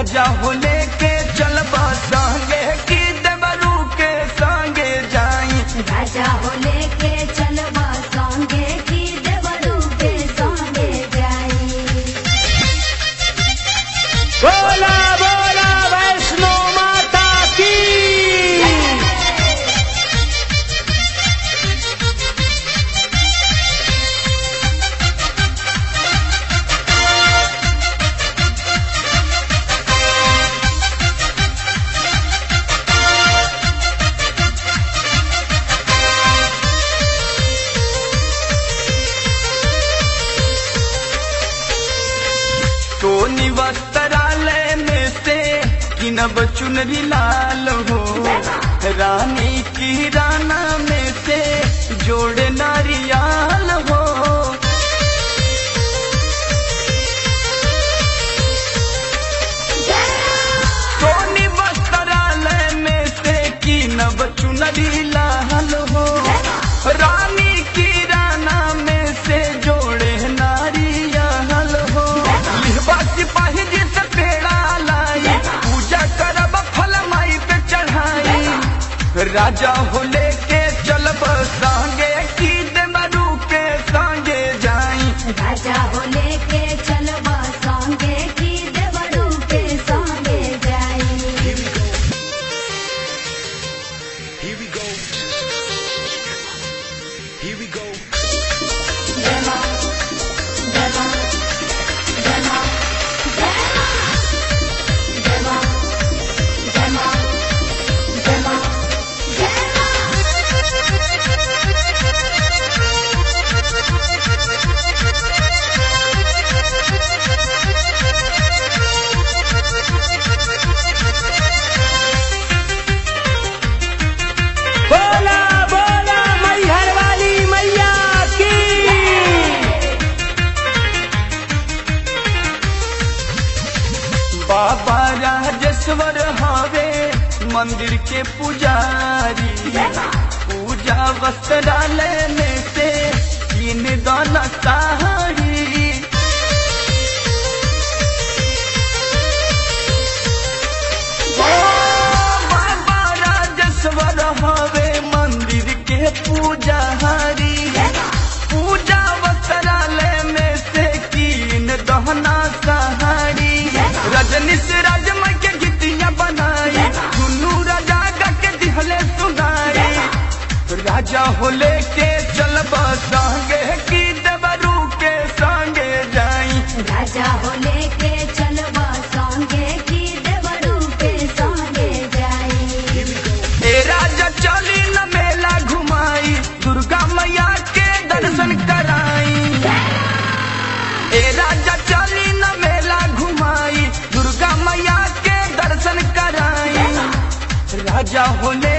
राजा हो लेके चलब संगे की देवरू के संगे जाई राजा हो लेके चलबा संगे की देवरू के संगे जाई बोला बोला वैष्णो माता की सोनी वस्त्रालय में से किनब चुनरी लाल हो रानी की राना में से जोड़े नारियाल हो सोनी वस्त्रालय में से किनब चुनरी लाल हो रानी की राना में से जोड़े नारियल हो लिहबा सिपाही जी से पेड़ा लाई पूजा करब फल माई पे चढ़ाई राजा हो लेके चलब संगे की देवरू के संगे जाई राजा हो लेके चलबा संगे की देवरू के संगे जाई Here we go. Here we go. जमा जमा जमा जमा जमा जमा जमा बोला बोला मैहर वाली मैया की बाबा राजेश्वर हवे मंदिर के पुजारी पूजा वस्त्रालय में से तीन दाना साड़ी ओ बाबा राजेश्वर हवे मंदिर के पुजारी पूजा वस्त्रालय में से कीन दहना सहारी रजनीश राजमय के गीतिया बनाई दुनू राजा गा के दिहले सुनाई राजा हो लेके चलब संगे की देवरू के संगे जाई राजा हो लेके चलबा संगे की देवरू के संगे जाई ए राजा चली न मेला घुमाई दुर्गा मैया के दर्शन कराई ए राजा चली न मेला घुमाई दुर्गा मैया के दर्शन कराई राजा होले